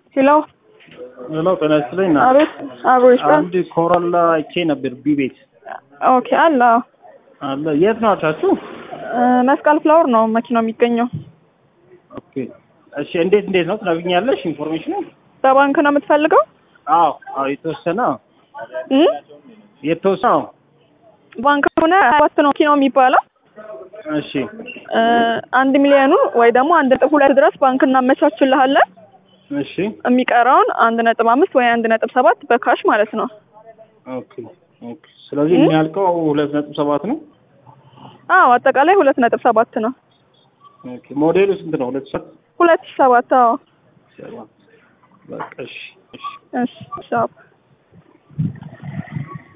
ሄሎ ሄሎ ጤና ይስጥልኝ። ና አቤት አብሮ ይስጣል። አንድ ኮሮላ አይቼ ነበር ቢ ቤት ኦኬ አለ አዎ። አለ። የት ነው አልሻችሁ? እ፣ መስቀል ፍላወር ነው መኪናው የሚገኘው። ኦኬ እሺ። እንዴት እንዴት ነው ትነግኛለሽ? ኢንፎርሜሽኑ? በባንክ ነው የምትፈልገው? አዎ አዎ፣ የተወሰነ አዎ፣ እ? የተወሰነ አዎ። ባንክ ሆነ ሰባት ነው መኪናው የሚባለው። እሺ እ፣ አንድ ሚሊዮኑ ወይ ደግሞ አንድ ነጥብ ሁለት ድረስ ባንክ እናመቻችልሃለን። እሺ የሚቀረውን አንድ ነጥብ አምስት ወይ አንድ ነጥብ ሰባት በካሽ ማለት ነው። ኦኬ ኦኬ። ስለዚህ እ? የሚያልቀው ሁለት ነጥብ ሰባት ነው። አዎ አጠቃላይ ሁለት ነጥብ ሰባት ነው። ኦኬ ሞዴሉ ስንት ነው? ሁለት ሰባት ሁለት ሺህ ሰባት አዎ። ሰባት በቃ እሺ እሺ እሺ ሻፕ